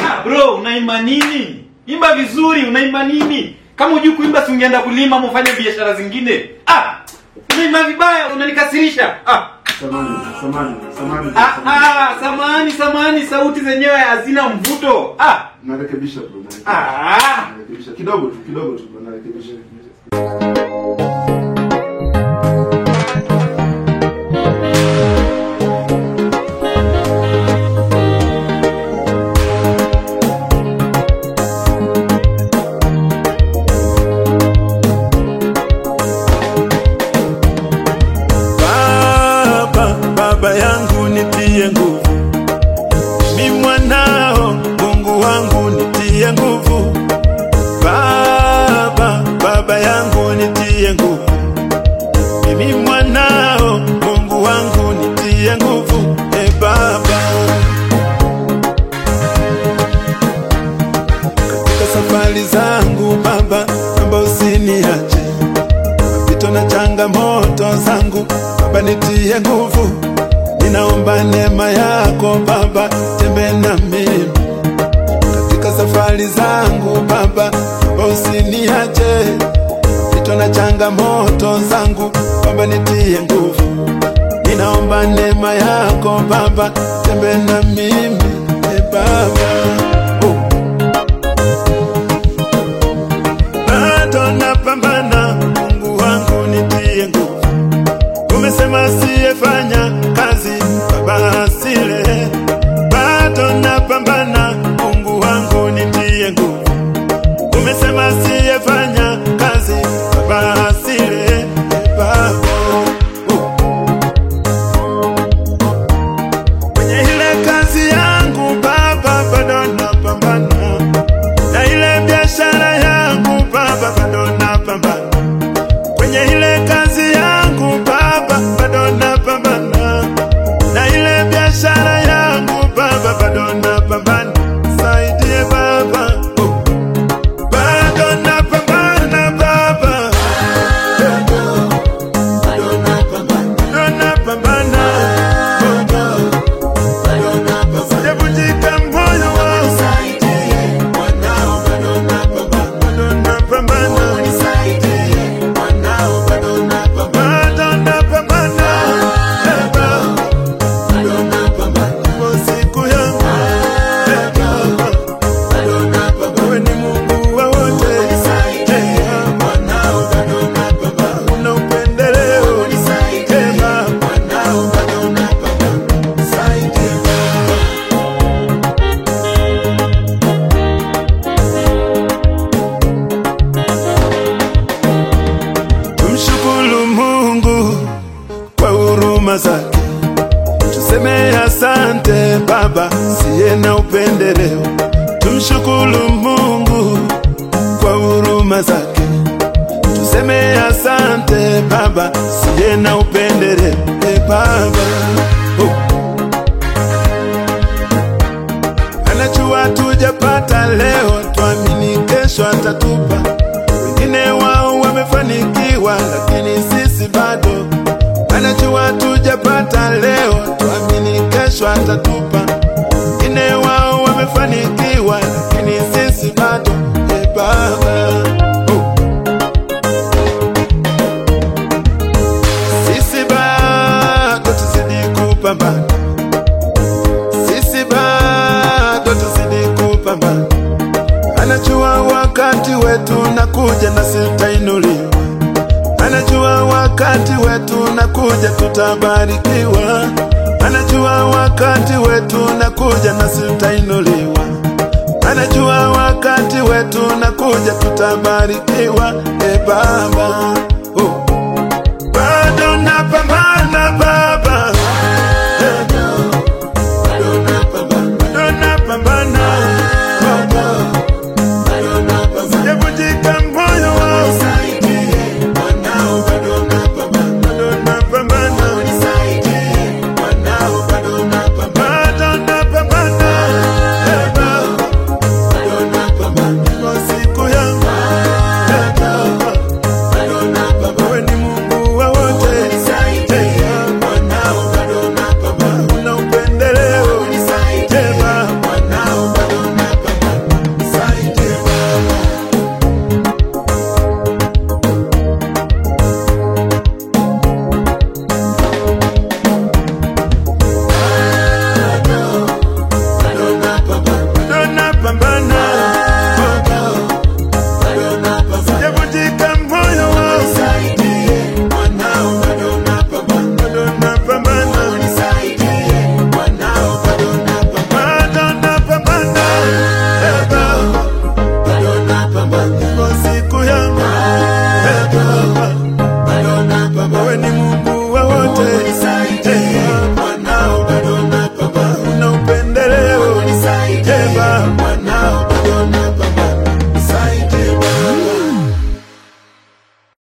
Ah, bro, unaimba nini? Imba vizuri, unaimba nini? Kama hujui kuimba si ungeenda kulima ama ufanye biashara zingine. Ah, unaimba vibaya, unanikasirisha. Ah, Samani, samani, samani. ah, ah, samani, samani, sauti zenyewe hazina mvuto. Ah, Narekebisha bro. narekebisha. ah. Narekebisha kidogo tu, kidogo tu bro, narekebisha. Baba, baba yangu nitie nguvu, mi mwanao, Mungu wangu nitie nguvu. Baba, baba yangu nitie nguvu, mimi mwanao, Mungu wangu nitie nguvu. E Baba, katika safari zangu Baba, naomba usiniache mapito na changamoto zangu Baba, nitie nguvu, ninaomba neema yako Baba, tembe na mimi katika safari zangu Baba, Baba usiniache mapito na changamoto zangu Baba, nitie nguvu, ninaomba neema yako Baba, tembe na mimi e Baba oh. bado napambana, Mungu wangu nitie nguvu. Umesema asiyefanya kazi baba asile, bado napambana, Mungu wangu nitie nguvu. Umesema asiyefanya kazi baba asile, e Baba oh. kwenye ile kazi yangu Baba, bado napambana na ile biashara yangu Baba, bado napambana kwenye ile kazi yangu Baba, bado napambana na ile biashara yangu Baba, bado napambana. Saidie Baba, oh. bado napambana Baba, bado napambana Baba, sijavunjika moyo wangu, bado napambana bado napambana Baba, kwa siku yangu Baba, wewe ni Mungu wa wote, una upendeleo Eh, Baba. Tumshukuru Mungu kwa huruma zake, tuseme asante Baba, siye na upendeleo. Tumshukuru Mungu kwa huruma zake, tuseme asante Baba, siye na upendeleo. E Baba, oh. anajua tujapata leo, twamini kesho atatupa. Wengine wao wamefanikiwa, lakini sisi bado. Anajua tujapata leo, twamini kesho atatupa. Wengine wao wamefanikiwa, lakini sisi bado. E Baba, oh. sisi bado tuzidi kupambana sisi bado tuzidi kupambana. Anajua wakati wetu nakuja na sitainuliwa, anajua wakati wetu nakuja tutabarikiwa, anajua wakati wetu nakuja na sitainuliwa, anajua wakati wetu nakuja tutabarikiwa. E Baba, oh.